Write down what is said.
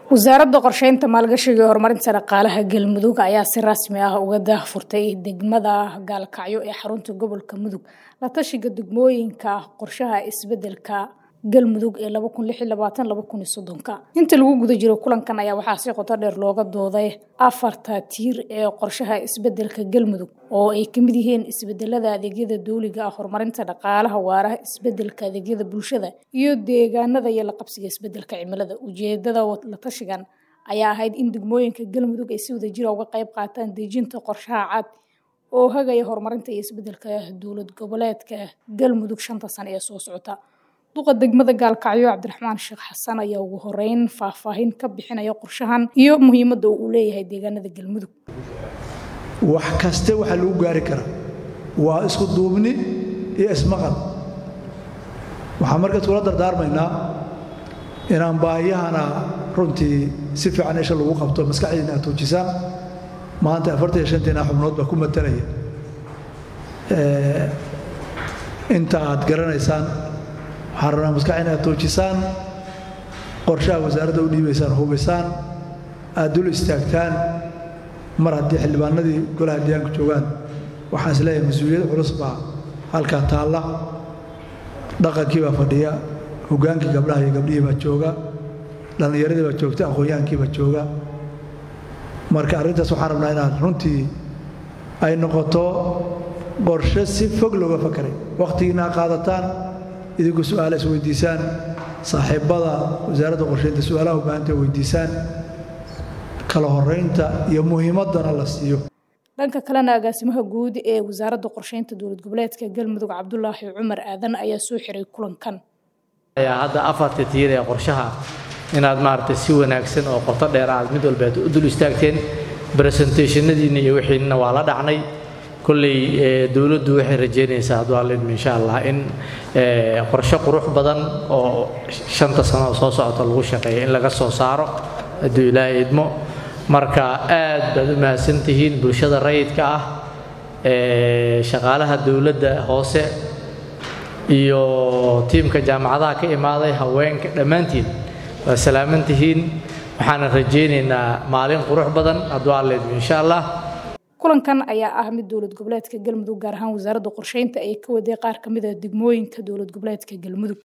wasaaradda qorsheynta maalgashiga iyo horumarinta dhaqaalaha galmudug ayaa si rasmi ah uga daahfurtay degmada gaalkacyo ee xarunta gobolka mudug la tashiga degmooyinka qorshaha isbedelka galmudug ee inta lagu guda jiro kulankan ayaa waxaa si qoto dheer looga dooday afarta tiir ee qorshaha isbedelka galmudug oo ay kamid yihiin isbedelada adeegyada dowliga ah horumarinta dhaqaalaha waaraha isbedelka adeegyada bulshada iyo deegaanada iyo la qabsiga isbedelka cimilada ujeedada la tashigan ayaa ahayd in degmooyinka galmudug ay si wadajira uga qayb qaataan dejinta qorshaha cad oo hagaya horumarinta iyo isbedelka dowlad goboleedka galmudug shanta sano ee soo socota duqa degmada gaalkacyo cabdiraxmaan sheekh xasan ayaa ugu horeyn faahfaahin ka bixinaya qorshahan iyo muhiimadda uu leeyahay deegaanada galmudug wax kaste waxaa lagu gaari karaa waa isku duubni iyo ismaqal waxaan markaas kula dardaarmaynaa inaan baahiyahana runtii si fiican isha lagu qabto maskaxdiina aad tuujisaan maanta afartan iyo shantiina xubnood baa ku matalaya inta aad garanaysaan waxaan rabnaa maskax inaad toojisaan qorshaha wasaaradda u dhiibaysaan hubaysaan aad dul istaagtaan mar haddii xildhibaanadii golaha deegaanka joogaan waxaan is leeyahay mas-uuliyad culus baa halkaa taalla dhaqankii baa fadhiya hogaankii gabdhaha iyo gabdhihii baa jooga dhallinyaradii baa joogta aqoon-yahankii baa jooga marka arrintaas waxaan rabnaa inaad runtii ay noqoto qorshe si fog looga fakaray wakhtigiina qaadataan idinku su'aala is weydiisaan saaxiibbada wasaaradda qorsheynta su'aalaha u baahanta weydiisaan kala horaynta iyo muhiimaddana la siiyo dhanka kalena agaasimaha guud ee wasaaradda qorsheynta dowlad goboleedka galmudug cabdulaahi cumar aadan ayaa soo xiray kulankan ayaa hadda afarta tiir ee qorshaha inaad maaragtay si wanaagsan oo qoto dheer aad mid walbeed u dul istaagteen presentationadiinna iyo wixiinna waa la dhacnay kolley dowladdu waxay rajaynaysaa hadduu alidmi insha allah in qorshe qurux badan oo shanta sano soo socota lagu shaqeeya in laga soo saaro hadduu ilaahay idmo marka aad baad u mahadsan tihiin bulshada rayidka ah shaqaalaha dowladda hoose iyo tiimka jaamacadaha ka imaaday haweenka dhammaantiin waa salaaman tihiin waxaana rajaynaynaa maalin qurux badan hadduu alidmi insha allah kulankan ayaa ah mid dowlad goboleedka galmudug gaar ahaan wasaaradda qorsheynta ay ka waday qaar ka mid a degmooyinka dowlad goboleedka galmudug